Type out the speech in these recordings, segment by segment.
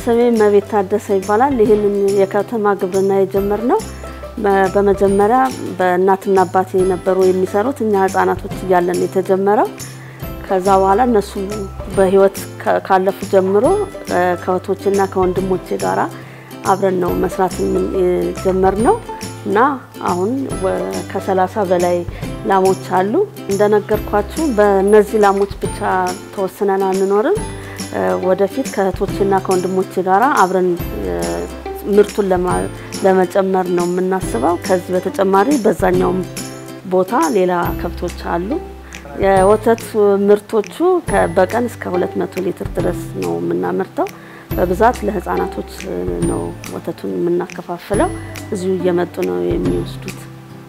ስሜ መቤት ታደሰ ይባላል። ይህንን የከተማ ግብርና የጀመርነው በመጀመሪያ በእናትና አባቴ ነበሩ የሚሰሩት እኛ ህጻናቶች እያለን የተጀመረው። ከዛ በኋላ እነሱ በህይወት ካለፉ ጀምሮ ከእህቶቼና ከወንድሞቼ ጋራ አብረን ነው መስራት የጀመርነው እና አሁን ከሰላሳ በላይ ላሞች አሉ። እንደነገርኳችሁ በእነዚህ ላሞች ብቻ ተወስነን አንኖርም። ወደፊት ከእህቶችና ከወንድሞቼ ጋራ አብረን ምርቱን ለመጨመር ነው የምናስበው። ከዚህ በተጨማሪ በዛኛውም ቦታ ሌላ ከብቶች አሉ። የወተት ምርቶቹ በቀን እስከ 200 ሊትር ድረስ ነው የምናመርተው። በብዛት ለህፃናቶች ነው ወተቱን የምናከፋፍለው። እዚሁ እየመጡ ነው የሚወስዱት።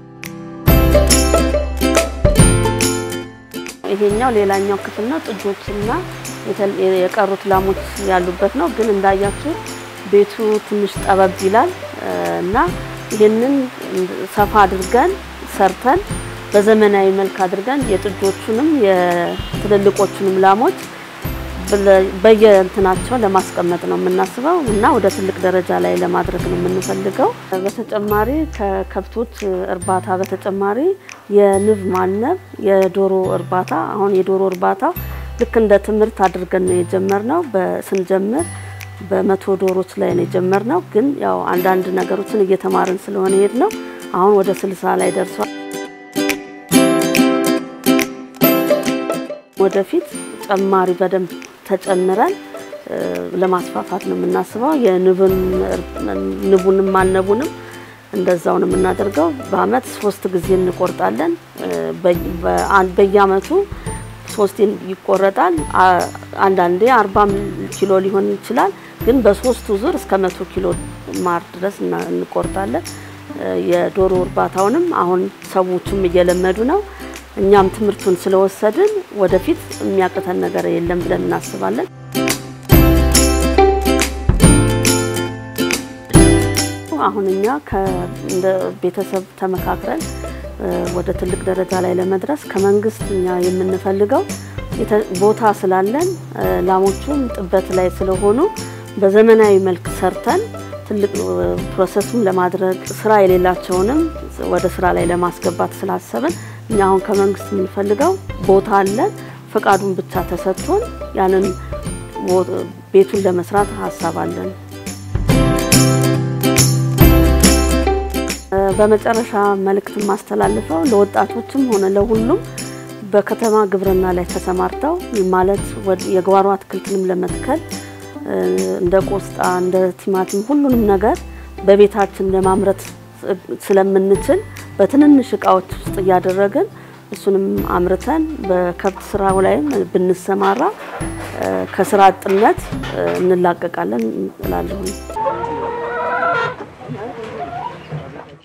ይሄኛው ሌላኛው ክፍል ነው። ጥጆችና የቀሩት ላሞች ያሉበት ነው። ግን እንዳያችሁ ቤቱ ትንሽ ጠበብ ይላል እና ይህንን ሰፋ አድርገን ሰርተን በዘመናዊ መልክ አድርገን የጥጆቹንም የትልልቆቹንም ላሞች በየእንትናቸው ለማስቀመጥ ነው የምናስበው እና ወደ ትልቅ ደረጃ ላይ ለማድረግ ነው የምንፈልገው። በተጨማሪ ከከብቶች እርባታ በተጨማሪ የንብ ማነብ፣ የዶሮ እርባታ አሁን የዶሮ እርባታ ልክ እንደ ትምህርት አድርገን ነው የጀመርነው። ስንጀምር በመቶ ዶሮች ላይ ነው የጀመርነው። ግን ያው አንዳንድ ነገሮችን እየተማርን ስለሆነ ሄድ ነው አሁን ወደ ስልሳ ላይ ደርሷል። ወደፊት ጨማሪ በደንብ ተጨምረን ለማስፋፋት ነው የምናስበው። የንቡንም ማነቡንም እንደዛው ነው የምናደርገው። በአመት ሶስት ጊዜ እንቆርጣለን። በየአመቱ ሶስት ይቆረጣል። አንዳንዴ አርባም ኪሎ ሊሆን ይችላል። ግን በሶስቱ ዙር እስከ መቶ ኪሎ ማር ድረስ እንቆርጣለን። የዶሮ እርባታውንም አሁን ሰዎቹም እየለመዱ ነው። እኛም ትምህርቱን ስለወሰድን ወደፊት የሚያቅተን ነገር የለም ብለን እናስባለን። አሁን እኛ እንደ ቤተሰብ ተመካክረን ወደ ትልቅ ደረጃ ላይ ለመድረስ ከመንግስት እኛ የምንፈልገው ቦታ ስላለን ላሞቹም ጥበት ላይ ስለሆኑ በዘመናዊ መልክ ሰርተን ትልቅ ፕሮሰስም ለማድረግ ስራ የሌላቸውንም ወደ ስራ ላይ ለማስገባት ስላሰብን እኛ አሁን ከመንግስት የምንፈልገው ቦታ አለን። ፈቃዱን ብቻ ተሰጥቶን ያንን ቤቱን ለመስራት ሀሳብ አለን። በመጨረሻ መልእክት የማስተላልፈው ለወጣቶችም ሆነ ለሁሉም በከተማ ግብርና ላይ ተሰማርተው ማለት የጓሮ አትክልትንም ለመትከል እንደ ቆስጣ፣ እንደ ቲማቲም ሁሉንም ነገር በቤታችን ለማምረት ስለምንችል በትንንሽ እቃዎች ውስጥ እያደረግን እሱንም አምርተን በከብት ስራው ላይም ብንሰማራ ከስራ አጥነት እንላቀቃለን እላለሁ።